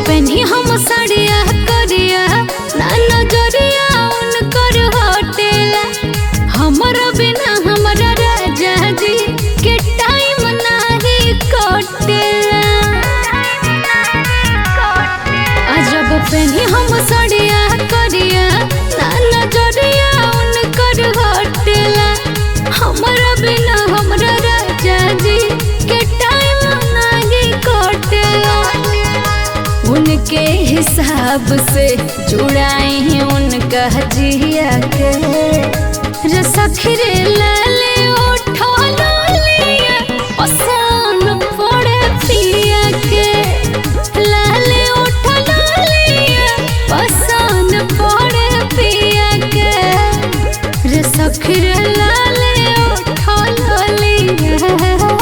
पेनी हम साड़िया करिया ना नजरिया उनकर हटेला हमरा बिना हमरा राजा जी के टाइम नाही कटेला अजब पेनी हम साड़िया करिया ना नजरिया उनकर हटेला हमरा बिना हमरा राजा जी के टाइम नाही कटेला उनके हिसाब से जुड़ाई हैं उनका जिया के रे सखरे लाले उठो लिया पसंद पड़े पिया के लाले उठो लिया पसंद पड़े पिया के रे सखरे लाले उठो लिया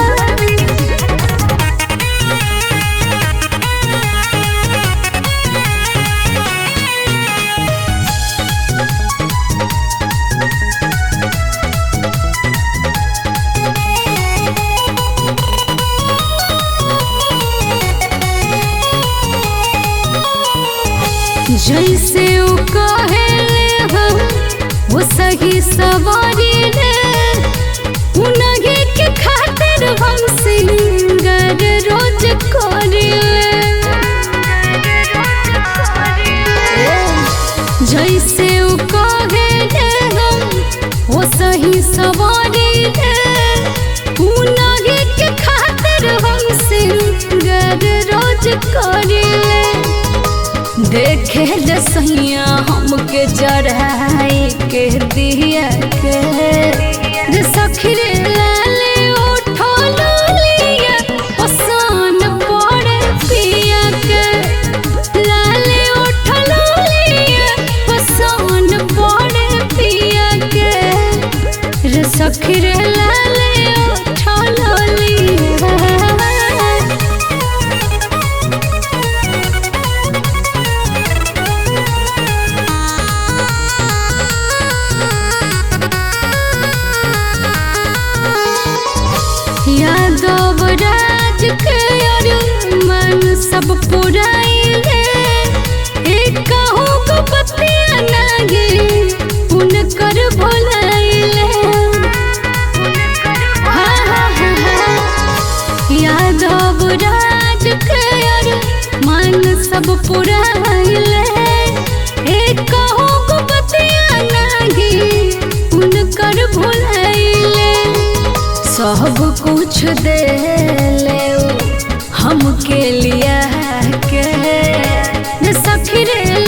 जैसे उ कहेले हम वो सही सवारी ले उनगे के खातिर हम सिंगर रोज करिले जैसे उ कहेले हम वो सही सवारी ले उनगे के खातिर हम सिंगर रोज करिले देखे रसैया हमके जराई के दिया के रे सखरे लाले उठो लिया पसंद पड़े पिया के लाले उठो लिया पसंद पड़े पिया के रे सखरे लाले उठो लिया यादव राज के मन सब पुराइले एक कहूँ को पतिया नागे उनकर भुलाइले हाँ हाँ हाँ हाँ यादव राज के मन सब पुराइले एक कहूँ को पतिया नागे उनकर भुलाइले सब कुछ दे ले हमके लिया के रे सखरे